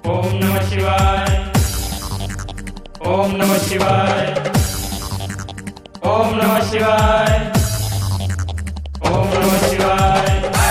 ओम नमः शिवाय ओम नमः शिवाय ओम नमः शिवाय ओम नमः शिवाय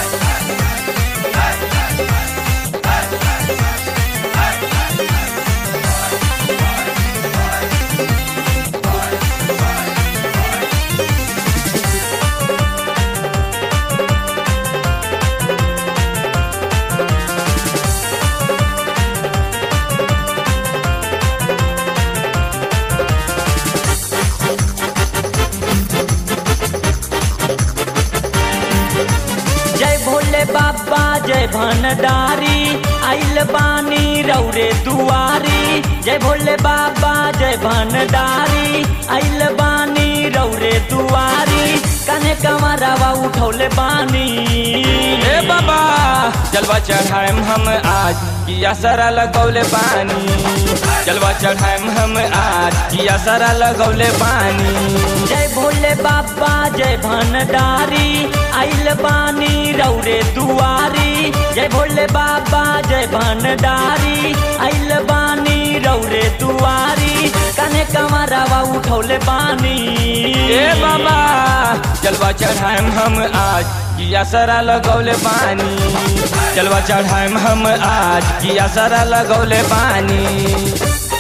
जय भोले बाबा जय भनडारी आइल बानी रौरे दुआरी जय भोले बाबा जय भनडारी आइल बानी रौरे दुआरी कने कमरावा उठौले बानी ए बाबा जलवा चढ़ाएम हम आज किया सारा लगौले पानी जलवा चढ़ाएम हम आज किया सारा लगौले पानी जय भोले बाबा जय भनडारी आइल बानी रौरे दुआरी जय भोले बाबा जय भनडारी आइल बानी रौरे दुआरी कने कमरावा उठौले बानी ए बाबा जलवा चढ़ाएम हम आज किया सारा लगौले पानी जलवा चढ़ाएम हम आज किया सारा लगौले पानी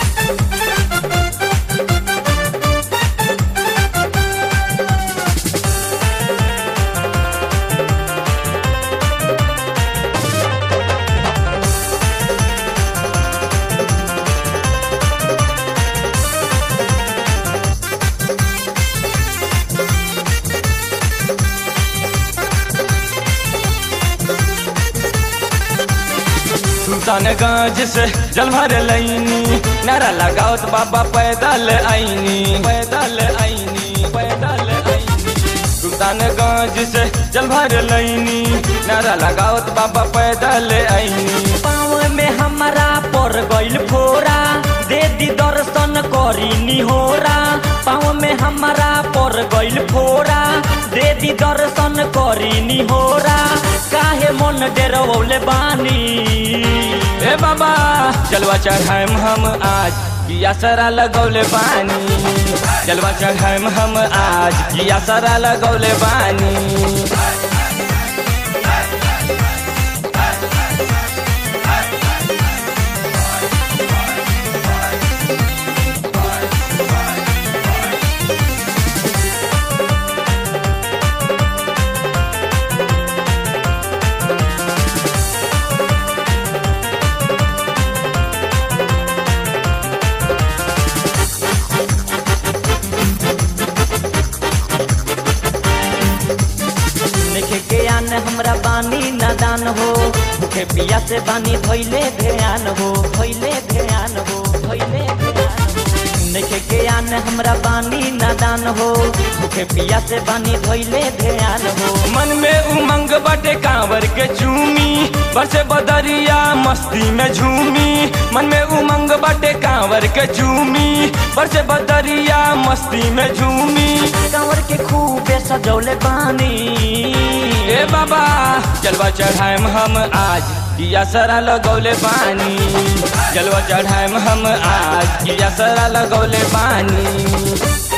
सुल्तानगंज से जल भर लैनी नारा लगावत बाबा पैदल आईनी पैदल आईनी पैदल आईनी सुल्तानगंज से जल भर लैनी नारा लगावत बाबा पैदल आईनी पाँव में हमारा पर गइल फोरा दे दी दर्शन करी निहोरा पाँव में हमारा पर गइल फोरा दे दी दर्शन करी निहोरा काहे मन डेरवले बानी ए बाबा जलवा चढ़ाएम हम आज किया सारा लगौले पानी जलवा चढ़ाएम हम आज किया सारा लगौले पानी देखे के आन हमरा बानी नादान हो भूखे पिया से बानी धोइले ध्यान हो धोइले ध्यान हो धोइले ध्यान हो देखे के आन हमरा बानी नादान हो भूखे पिया से बानी धोइले ध्यान हो मन में उमंग बटे कांवर के चूमी बरसे बदरिया मस्ती में झूमी मन में उमंग बटे कांवर के चूमी बरसे बदरिया मस्ती में झूमी कंवर के खूबे सजौले बानी ए बाबा जलवा चढ़ाएम हम आज किया सारा लगौले पानी जलवा चढ़ाएम हम आज किया सारा लगौले पानी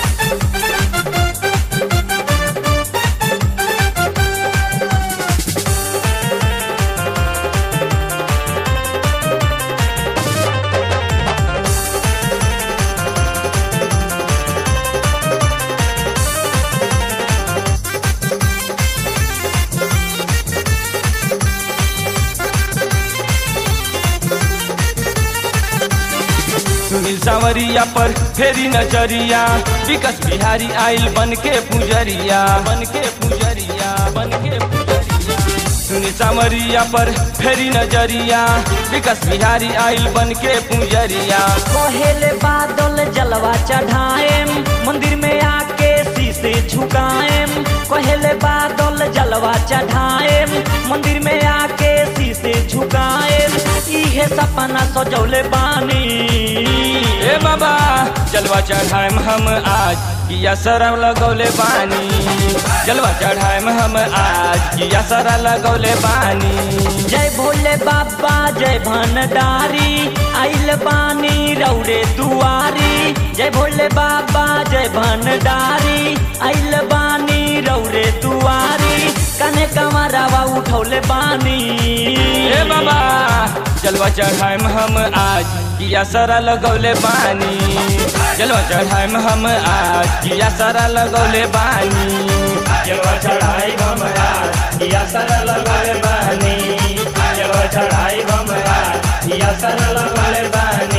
सुनील सावरिया पर फेरी नजरिया विकस बिहारी आइल बन के पुजरिया बन के पुजरिया बन के पुजरिया सुनील सावरिया पर फेरी नजरिया विकस बिहारी आइल बन के पुजरिया कहेले बादल जलवा चढ़ाएम मंदिर में आके शीशे झुकाएम कहेले बादल जलवा चढ़ाएम मंदिर में आके शीशे झुकाएम इहे के सपना सजौले बानी ए बाबा जलवा चढ़ाएम हम आज किया सरम लगौले बानी जलवा चढ़ाएम हम आज किया सरा लगौले बानी जय भोले बाबा जय भंडारी आइल बानी रौरे दुआरी जय भोले बाबा जय भंडारी आइल बानी रौरे दुआरी कने कमरावा उठौले बानी ए बाबा जलवा चढ़ाएम हम आज किया सरा लगौले बानी जलवा चढ़ाएम हम आज किया सरा लगौले बानी जलवा चढ़ाई हमरा या सरल लगल बानी जलवा चढ़ाई हमरा या सरल लगल बानी